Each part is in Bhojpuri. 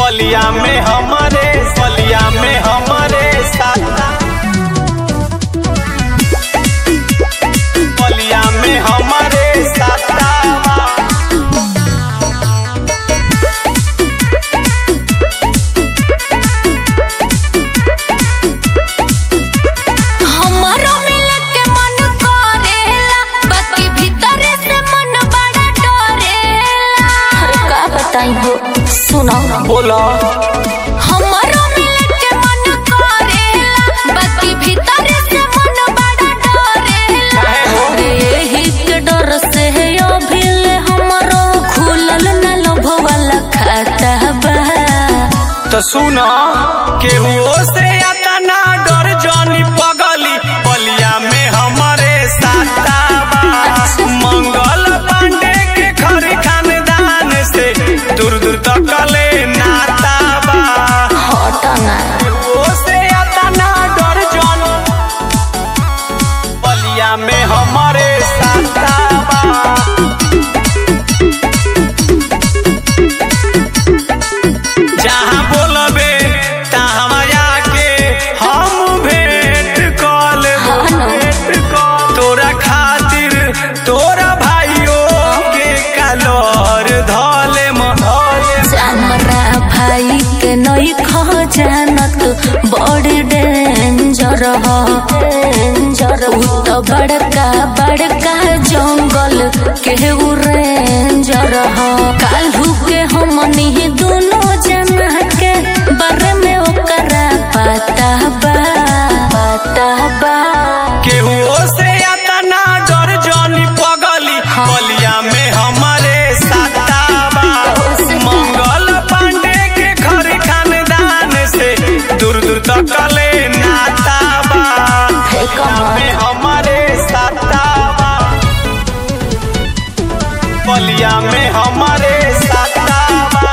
बलिया में हमारे बलिया में हमारे साथ बलिया में हमारे साथ हमरो मिले के मन करेला बाकी भीतर से मन बड़ा डरेला अरे का बताई हो सुनो बोला हमरो मिले के मन करेला बाकी भीतर से मन बड़ा डरेला अरे यही के डर से है अभिल हमरो खुलल न लोभ वाला खाता बा तो सुना केहू से अतना डर जानी पगली बलिया में हमारे साता बा मंगल पांडे के घर खानदान से दूर दूर तक ले नाता बा हटना केहू से अतना डर जानी बलिया में हमारे साता बा जहाँ बोलबे तहाँ आके हम भेंट कल भेंट कल तोरा खातिर तोरा भाइयों के कलर धले धले हमरा भाई के नई खजानत बड़ डेंजर ह डेंजर उ तो बड़का बड़का जंगल के उ रेंजर ह काल्हू के हमनी दोनों जना के बारे में ओकरा पता बा पता बा केहू से अतना डर जानी पगली बलिया में हमारे साताबा मंगल पांडे के घर खानदान से दूर दूर तक ले नाताबा फेंक में हमारे साताबा बलिया में हमारे साताबा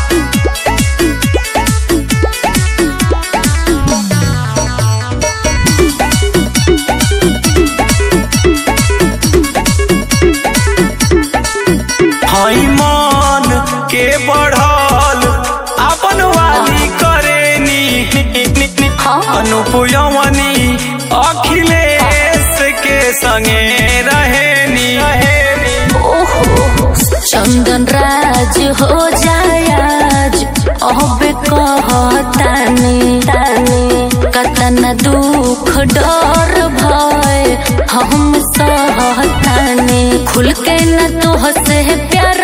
हई मन के बढ़ल अपन वाली करेनी हाँ। अनुपुयवनी अखिलेश के संगे रहेनी ओहो चंदन राज हो जाय आज अब कहतानी तानी कतना दुख डर भय हम सहतानी खुल के न तो से प्यार